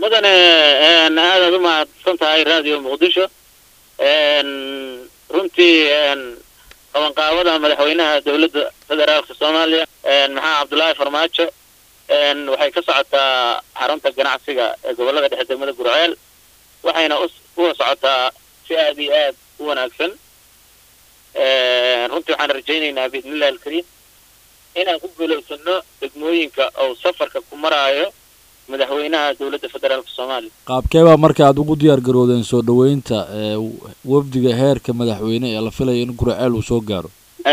mudane aadaad u mahadsan tahay radio muqdisho runtii qabanqaabada madaxweynaha dowladda federaalka soomaaliya maxaa cabdullaahi farmaajo waxay ka socotaa xarunta ganacsiga ee gobolada dhexe degmada gurceel waxayna uga socotaa si aad iyo aad u wanaagsan runtii waxaan rajaynaynaa biidnillahi alkariim inaan ku guulaysano degmooyinka ou safarka ku maraayo madaxweynaha dowladda federaalka soomaaliya qaabkee baa marka aad ugu diyaar garoodeen soo dhoweynta wafdiga heerka madaxweyne ee la filaya in gurceel uu soo gaaro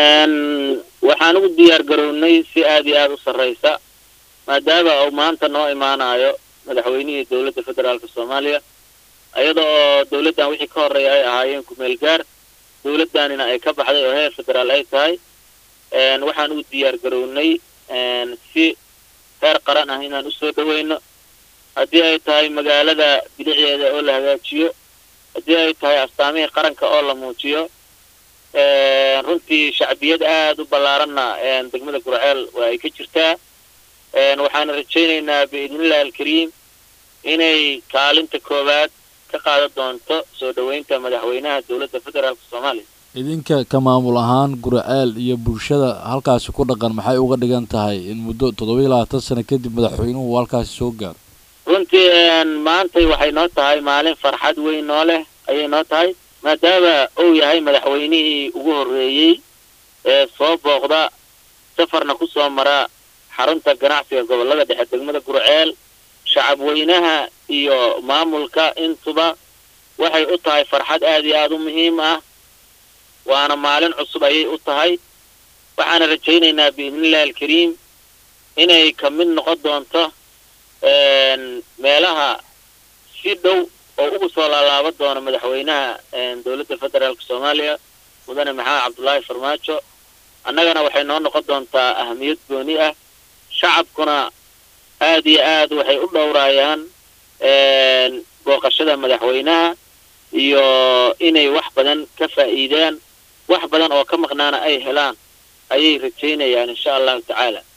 waxaan ugu diyaar garownay si aad iyo aada u sarraysa maadaama uu maanta noo imaanayo madaxweynihii dowladda federaalka soomaaliya iyada oo dowladdan wixii ka horreeya ay ahaayeen kumeel gaar dowladdanina ay ka baxday oo heer federaal ay tahay waxaan ugu diyaar garownay si heer qaran ah inaan usoo dhaweyno haddii ay tahay magaalada bilicdeeda oo la hagaajiyo haddii ay tahay astaamihii qaranka oo la muujiyo runtii shacbiyad aada u ballaaranna degmada gurceel waa ay ka jirtaa waxaana rajaynaynaa biidnillahi alkariim inay kaalinta koowaad ka qaadan doonto soo dhoweynta madaxweynaha dowladda federaalka soomaaliya idinka ka maamul ahaan gurceel iyo bulshada halkaasi ku dhaqan maxay uga dhigan tahay in muddo toddoba iyo labaatan sano kadib madaxweynuhu halkaasi soo gaaro runtii maantay waxay noo tahay maalin farxad weyn noo leh ayay noo tahay maadaama uu yahay madaxweynihii ugu horreeyey ee soo booqda safarna ku soo mara xarunta ganacsiga gobolada dhexe degmada gurceel shacab weynaha iyo maamulka intuba waxay u tahay farxad aada iyo aada u muhiim ah waana maalin cusub ayay u tahay waxaana rajaynaynaa biidnillahi alkariim inay ka mid noqon doonto meelaha si dhow oo ugu soo laalaaban doono madaxweynaha dowladda federaalka soomaaliya mudane maxamed cabdullaahi farmaajo annagana waxay noo noqon doontaa ahamiyad gooni ah shacabkuna aad iyo aad waxay u dhowraayaan booqashada madaxweynaha iyo inay wax badan ka faa'iidaan wax badan oo ka maqnaana ay helaan ayay rajaynayaan insha allahu tacaala